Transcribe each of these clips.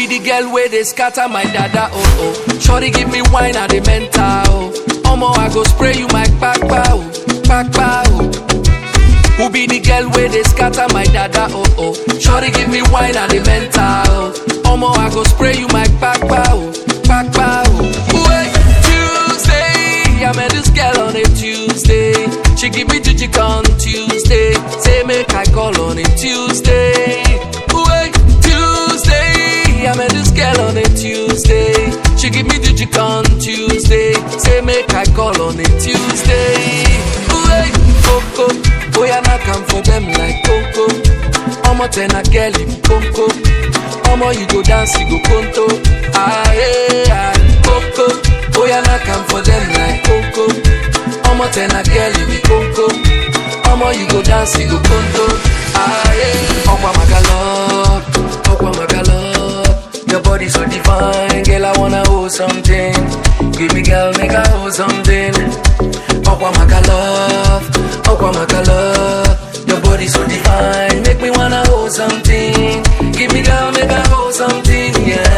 be the girl where they scatter my dada oh oh. Shorty give me wine and the mental oh. Omo I go spray you my kpakpa oh, kpakpa oh. Who be the girl where they scatter my dada oh oh. Shorty give me wine and the mental oh. Omo I go spray you my kpakpa oh, kpakpa oh. Wait, Tuesday, I met this girl on a Tuesday. She give me jijik on Tuesday. Say make I call on a Tuesday. Wait, Tuesday, I met this girl on a Tuesday. She give me jijik on Tuesday. Say make I call on a Tuesday. Wait, Coco, boy I not come for them like Coco. Omo ten a girl if Coco. Omo you go dance you go conto. Ah yeah, Coco, boy I not come for them like Coco. Omo ten a girl if you Coco. Omo you go dance you go conto. Ah yeah, Okwa Magalo, Okwa Magalo. Your body so divine, girl I wanna hold something. Give me girl make I hold something. Okwa Magalo, Okwa Magalo. Your body so divine, make me wanna hold something. Give me girl make I hold something,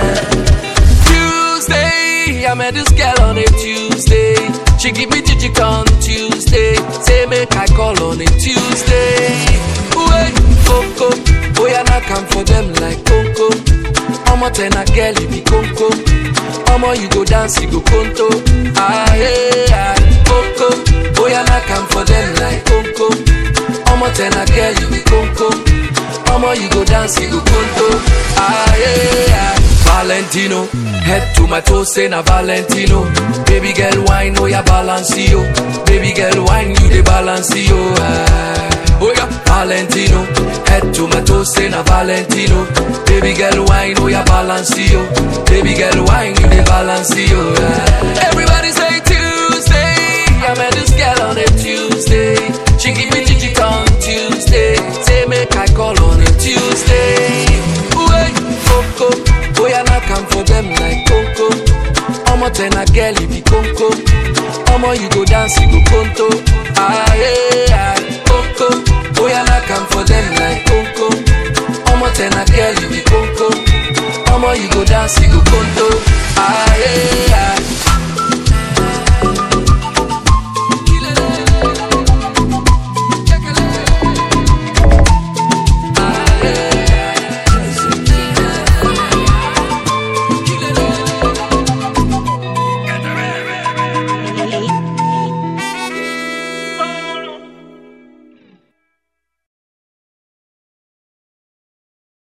yeah. Tuesday, I met this girl on a Tuesday. She give me jijik on Tuesday. Say make I call on a Tuesday. Wait, Coco, boy I not come for them like Coco. Omo ten a girl if you Coco. Omo you go dance you go conto. Ah yeah, Coco, boy I not come for them like Coco. Omo ten a girl if you Coco. Omo you go dance you go conto. Ah yeah. Valentino. Head to my toes, say na Valentino. Baby girl, wine, oh yeah, balance yo. Baby girl, wine, you the balance yo. Ah. Oh yeah, Valentino. Head to my toes, say na Valentino. Baby girl, wine, oh yeah, balance yo. Baby girl, wine, you the balance yo. Ah. Everybody say Tuesday. I met this girl on a Tuesday. She give me jijik on Tuesday. Say make I call on a Tuesday. Wait, Coco. Boy, I not come for them like Coco. Omo ten a girl if you Coco. Omo you go dance, you go conto. Ah yeah, Coco. Boy, I not come for them like Coco. Omo ten a girl if you Coco. Omo you go dance, you go conto. Ah yeah.